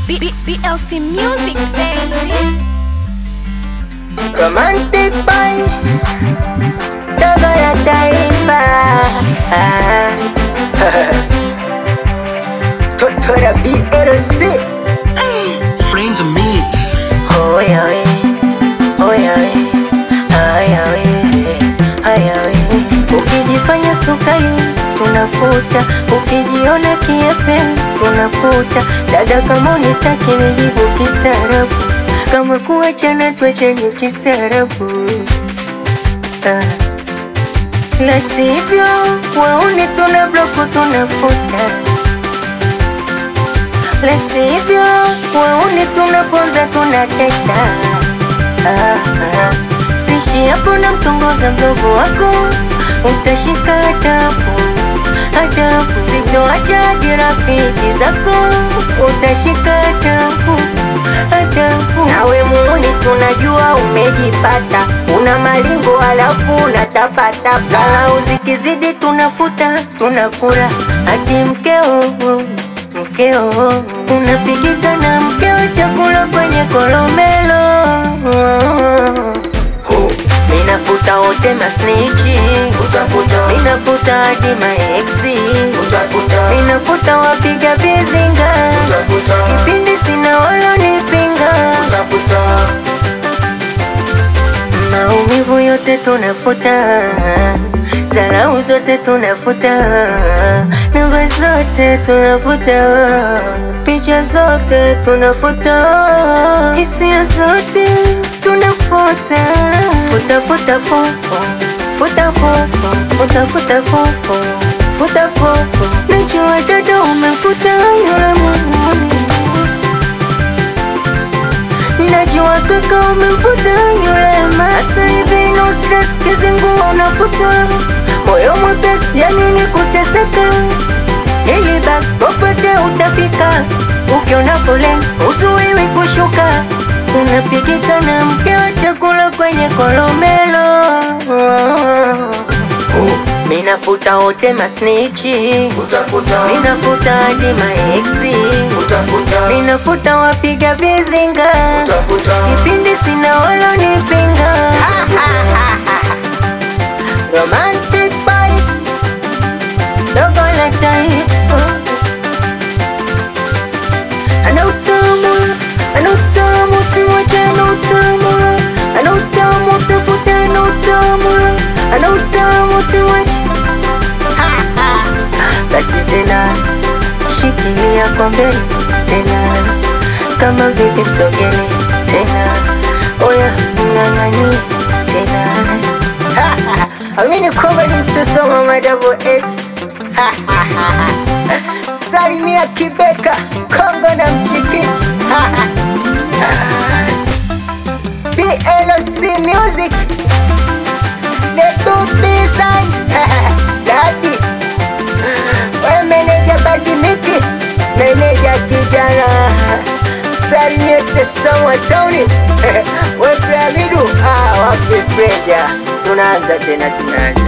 B- B- BLC Music, baby. Romantic boys Dogo la taifa Toto la BLC Friends of me. Oya we Oya we Aya we Aya we Ukijifanya sukari tunafuta Ukijiona kiepe tunafuta Dada kama unitaki nijibu kistaarabu Kama kuachana tuachane kistaarabu ah. La sivyo waone tuna bloku tunafuta la sivyo waone tunaponza tunateta ah, ah. Sishi hapo na mtongoza mdogo wako utashika adabu adabu, sitoacha hadi rafiki zako utashika adabu adabu. Nawe muuni tunajua umejipata, una malingo alafu unatapata salau, zikizidi tunafuta tunakura hadi mkeo mkeo unapigika na mkeo chakula kwenye kolomelo minafuta wote masnichi minafuta hadi maeksi minafuta wapiga vizinga kipindi sina walonipinga maumivu yote tunafuta zarau zote tunafuta namba zote tunafuta picha zote tunafuta hisia zote tunafuta futa futa fofo futa fofo futa futa fofo futa fofo najua dada umefuta yule muhuni Najua kaka umefuta yule masa hivi no stress kizingu unafuta moyo mwepesi ya nini kuteseka ili basi popote utafika ukiona foleni uzuiwi kushuka unapigika na mke wa chakula kwenye kolomelo minafuta wote masnichi minafuta hadi maeksi minafuta wapiga vizinga kipindi sina walonipinga romantic boy dogo la taifa ana utamu ana utamu simwache ana utamu ana utamu msafute ana utamu ana utamu simwache basi tena shikilia kwa mbele tena kama vipi msogele tena oya mng'ang'anie tena amini kwamba ni mtoto wa mama double S salimia Kibeka Kongo na Mchikichi BLC Music Zetu Design Dadi We meneja Badimiki Meneja kijana Sarinyete Sawa Tony We Pramidu Ah wapi Freja Tunaanza tena tunaanza